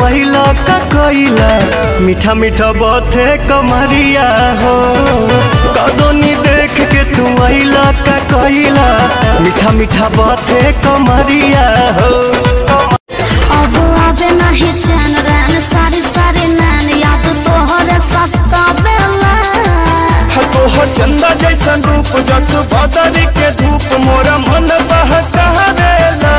अइला का कइला मीठा मीठा बाते कमरिया हो कदोनी देख के तू अइला का कइला मीठा मीठा बाते कमरिया हो अब आवे नहीं चैन रैन सारी सारी नैन याद तोहरे सत्ता बेला तोहर चंदा जैसन रूप जस बदरी के धूप मोरा मन बहकावेला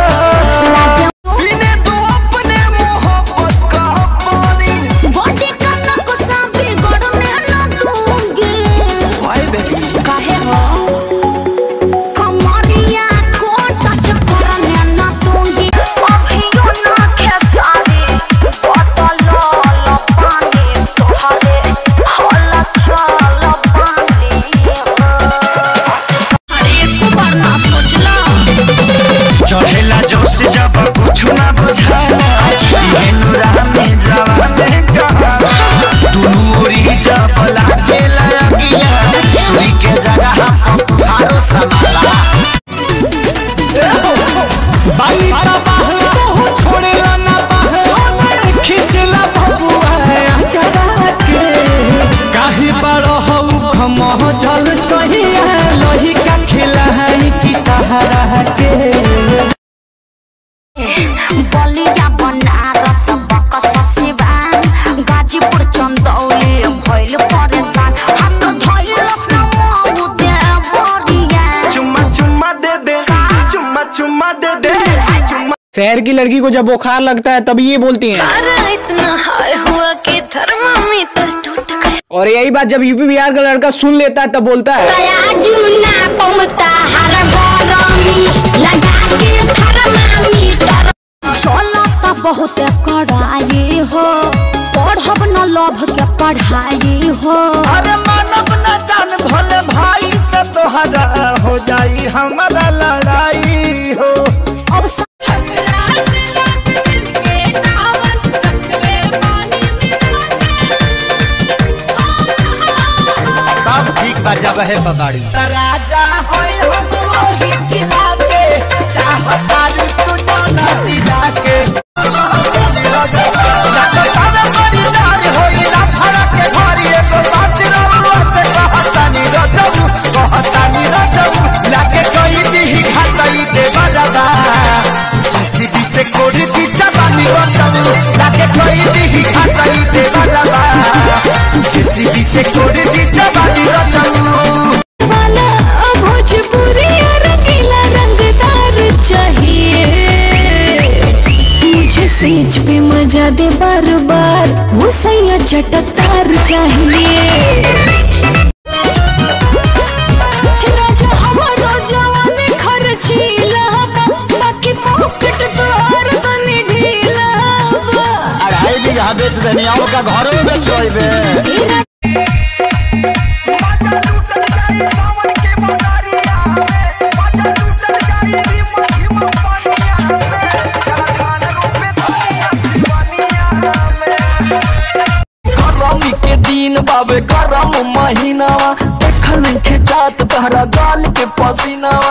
पीने तू अपने मोहब्बत का पानी बॉडी का नक्शा बिगड़ने न दूंगी काहे हो कमरिया को टच करने न दूंगी अभियो ना खेसारी बोतल लो पानी तोहरे होला चल पानी अरे एक बार ना सोचला चढ़ेला जोश जब कुछ ना बुझाला एहनु रामे जवाने कहा दुनू ओरी जब लागेला अगिया सुई के जगह हारो समाला बाली तबाह तो छोड़ेला ना बाह खिचला बबुआ चढ़ा के काहे बड़ हऊ खमह जल सहिया लोही का खिलाई की तहरा के बलिया बनारस बक्सर सिवान गाजीपुर चंदौली भइल परेशान हाथ धइलस न मऊ देवरिया चुम्मा चुम्मा दे दे चुम्मा चुम्मा दे दे चुम्मा शहर की लड़की को जब बुखार लगता है तब ये बोलती हैं अरे इतना हाय हुआ कि थर्मामीटर टूट गया और यही बात जब यूपी बिहार का लड़का सुन लेता है तब बोलता है जुना पमता हर गरमी लगा के थर्मामीटर चलो तो बहुत कड़ाई हो पढ़ब न लभ के पढ़ाई हो अरे मानव न जान भले भाई से तोहरा हो जाई हमारा लड़ाई हो अब स- सब ठीक बा जब है पगाड़ी राजा होय हम वही खिला के चाहता रू तू जाना सिला के से कोड़ी पीछा बानी बचाऊ लाके कोई दी खाचाई दे बाबा जेसीबी से कोड़ी पीछा बानी बचाऊ वाला भोजपुरी रंगीला रंगदार चाहिए मुझे सेज पे मजा दे बार बार वो सैया चटकदार चाहिए राजा हमारो जवानी खर्चीला बा, बाकी पॉकेट तोहर तनी ढीला बा। अढ़ाई बीघा बेच देनी का घर में बेच गरमी के दिन बाबे गरम महीनावा देखल खिंचात तहरा गाल के पसीनावा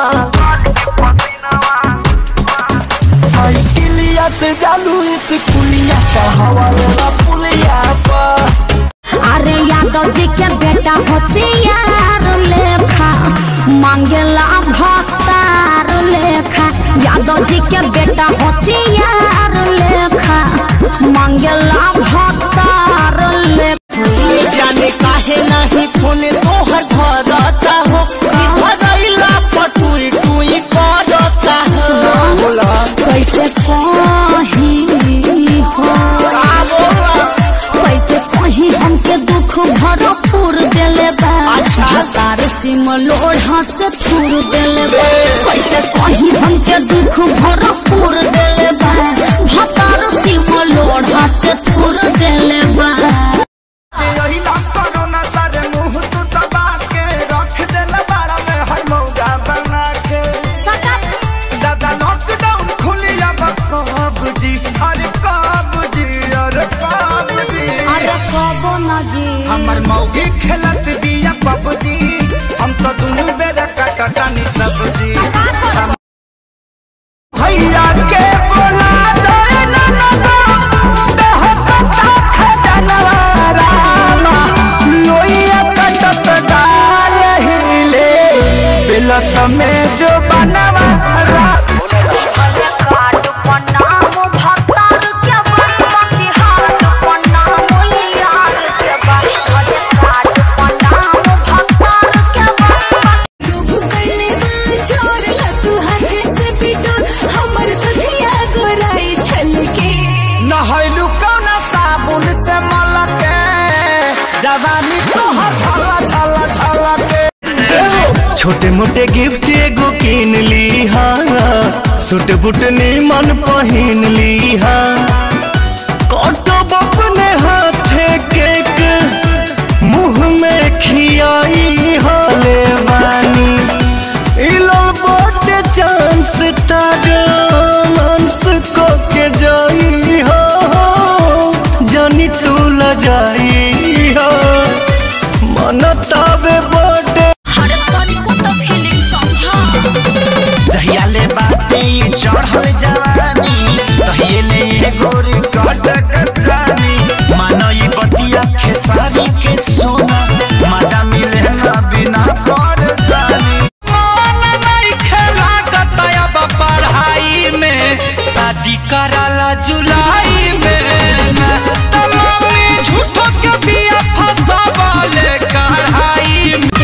साइकिलिया से जालू इस पुलिया का हवा लेना पुलिया पर अरे यादव जी के बेटा होशियार लेखा मांगेला भक्तार लेखा यादव जी के बेटा होशियार लेखा मांगेला भक्तार लेखा जाने काहे नहीं फोन तोहर धरता हो धरैला पटुई टुई करता बोला कैसे कहीं हो का बोला कैसे कहीं हमके दुख भरपूर देले बा अच्छा। तार सिम लोढ़ा से थूर देले बा कैसे कहीं हमके दुख भरपूर देले बा भतार सिम लोढ़ा से थूर देले बा यही ना कोरोना सारे मुंह तू दबा के रख देला बाड़ा में हर मौजा बना के दादा लॉकडाउन खुली अब कब जी अरे कब जी अरे कब जी अरे कबो न जी हमर मौगी खेलत बिया पबजी हम तो दुनू बेरा काटा कानी सब्जी हम- भैया छोटे मोटे गिफ्ट एगो किन ली हाँ सूट बूट मन पहिन ली हाँ कटब अपने हाथे केक मुंह में खियाई हाले बानी इलो बड़े चांस तारांस को के जाई हो जानी तू ल जाई हो मन तावे बड़े हर तरीको तो फीलिंग समझा जहिया ले बाटे ई चढ़ल जवानी तहिए ले ये गोरी कटक जानी मानो ई बतिया खेसारी के सोना मजा मिले ना बिना परेशानी मन नहीं खेला कतया पढ़ाई में शादी कराला जुलाई में त मम्मी झूठो के बिया फसावले कढ़ाई में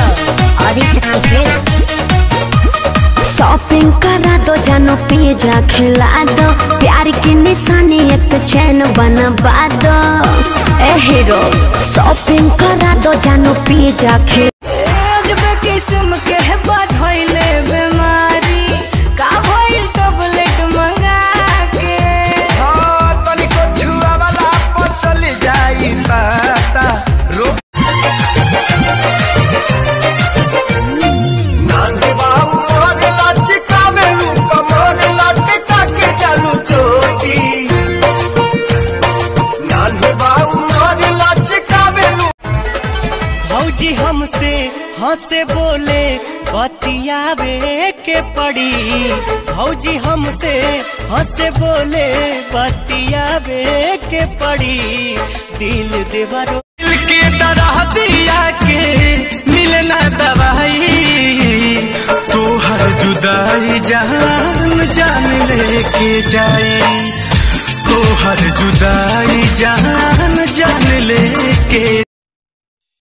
शॉपिंग करा दो जानो पिज्जा खिला दो प्यार की निशानी एक चैन बनवा दो ए हीरो शॉपिंग करा दो जानो पिज्जा खिला अजबे किस्म के है बधइले बीमारी का भइल टैबलेट मंगा के तनिको छुआ वाला पर चल जाई पता रोक नांगे बाबू मोरे लचकावे लू कमर लटका के चालू चोटी नांगे बाबू मोरे लचकावे लू भौजी हमसे हंसे बोले बतियावे के पड़ी भौजी हमसे हंसे बोले बतियावे के पड़ी दिल देवरो दिल के तरह दिया के मिलना दवाई तू हर जुदाई जान जान लेके जाई तो हर जुदाई जान